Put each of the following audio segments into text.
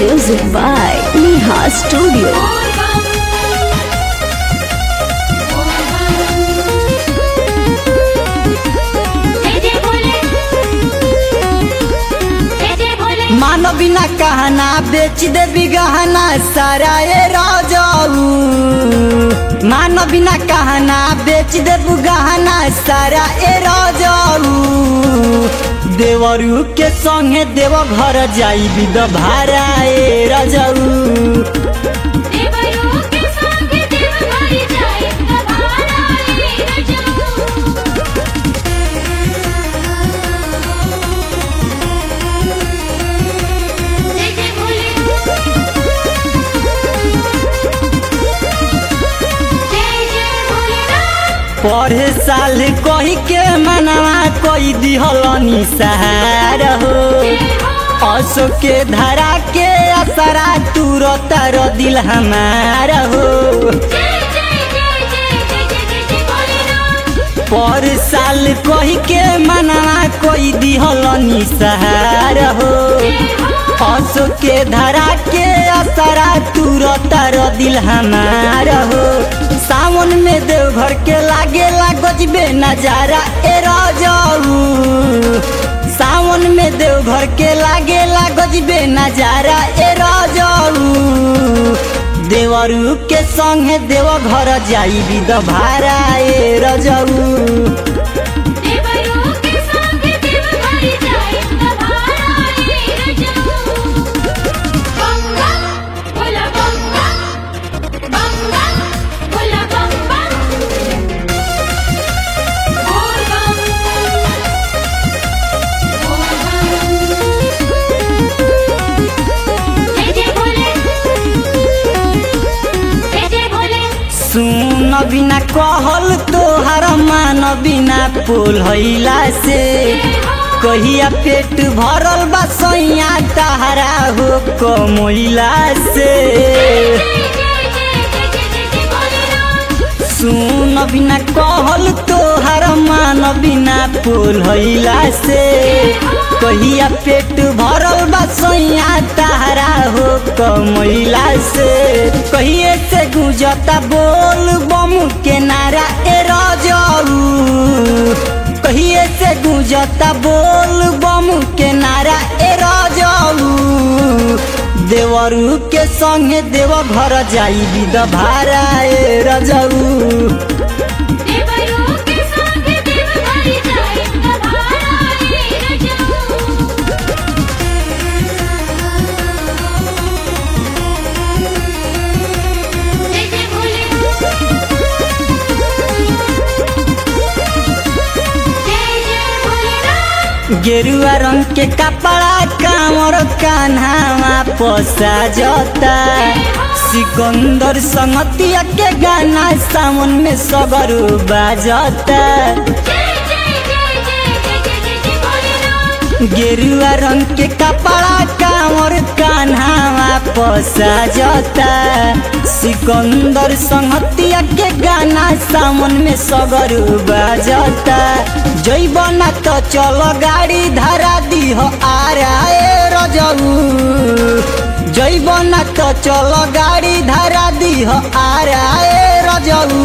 Music by Neha Studio. मानो बिना कहना बेच दे गहना सारा ए राजाऊ मानो बिना कहना बेच दे गहना सारा ए राजाऊ देवरू के संगे देव घर जाई बिद भारा ए राजाऊ पढ़े साल कही के मनवा कोई दिहलनी सहार हो असो के धरा के असरा तुरत रो दिल हमार हो पर साल कही के मनवा कोई दिहलनी सहार हो असो के धरा के असरा तुरत रो दिल हमार हो सावन में देवघर के लागे गजबे नजारा ए राजाऊ सावन में देवघर के लागे गजबे नजारा ए राजाऊ देवरू के संगे देव घर जाई बिद भारा ए राजाऊ सुन बिना कहल तोहर मान बिना पोल हैला से कहिया पेट भरल बा सैया तहरा हो कमैला से सुन बिना कहल तोहर मान बिना पोल हैला से कहिया पेट भरल बा सैया तहरा हो कमैला से कहिए से गुजता बोल बम के नारा ए राजाऊ कहिए से गुजता बोल बम के नारा ए राजाऊ देवरू के संगे देव घर जाई बिद भारा ए राजाऊ गेरुआ रंग के कपड़ा कामर कान्हावा पोसा जता सिकंदर संगतिया के गाना सावन में सगरू बाजता गेरुआ रंग के कपड़ा कामर कान्हावा पोसा जता सिकंदर संगतिया के गाना सावन में सगरू बाजता जैबना तो चलो गाड़ी धरा दी हो आरा ए रजऊ जैबना तो चलो गाड़ी धरा दी हो आरा ए रजऊ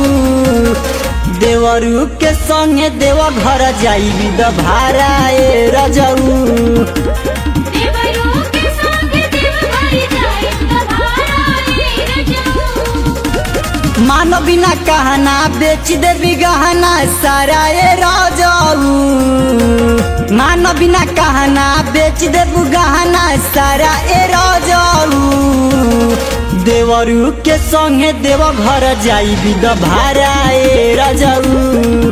देवरू के संगे देव घर जाई बिद भारा ए रजऊ मानो बिना कहना बेच दे गहना सारा ए राजाऊ मानो बिना कहना बेच दे गहना सारा ए राजाऊ देवरू के संगे देव घर जाई बिद भारा ए राजाऊ